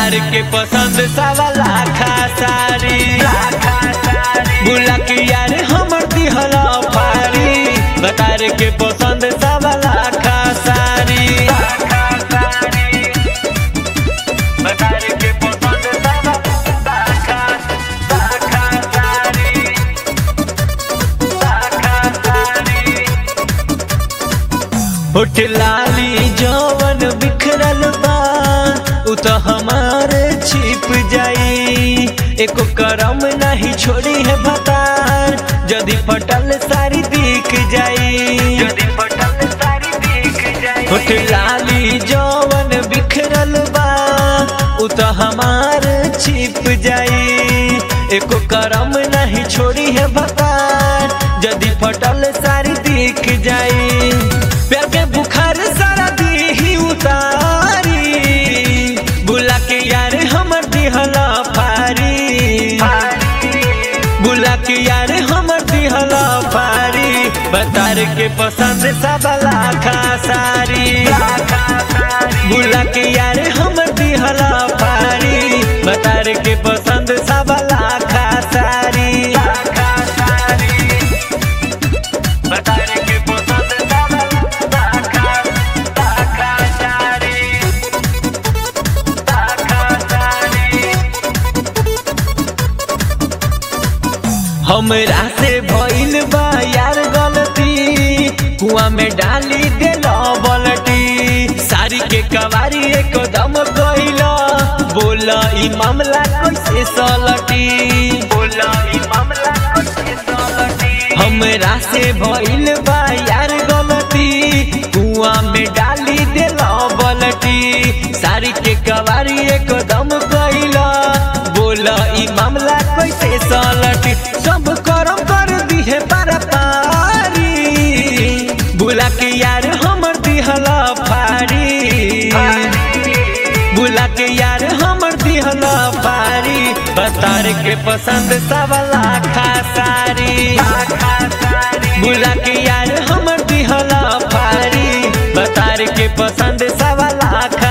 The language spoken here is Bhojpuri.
बतार के पसंद सवा लाखा सारी बुला के यार हमर दिहला फारी बतार के पसंद सवा लाखा सारी बतार के पसंद सवा लाखा लाखा सारी लाखा सारी होठ लाली जवन बिखरल बा उ तो हमारे छिप जाई एको करम नहीं छोड़ी है भतार जदी फटल सारी दिख जाई जदी फटल सारी दिख जाई होठ लाली जवन बिखरल बा उ तो हमारे छिप जाई एको करम नहीं छोड़ी है भतार जदी फटल सारी दिख जाई प्यार के बुखार सारा दी उतारी बुला के यार हमर दिहला फारी बुला के यार हमर दिहला फारी बतार के पसंद सब लाखा सारी बुला के यार हमर दिहला फारी बतार के पसंद सब लाखा सारी बतार के पसंद सब लाखा लाखा सारी लाखा सारी हमरा से भइल बा यार गलती कुआ में डाली देल बलटी सारी के कवारी एकदम कइला बोला ई मामला कैसे सलटी बोला ई मामला कैसे सलटी हमरा से भइल बा यार गलती कुआ में डाली देल बलटी सारी के कवारी एकदम कइला बोला ई मामला कैसे सलटी सब करम कर दिहे पारा पारी बुला के यार हमर दिहला फारी बुला के यार हमर दिहला फारी बतार के पसंद सब लाखा सारी बुला के यार हमर दिहला फारी बतार के पसंद सब लाखा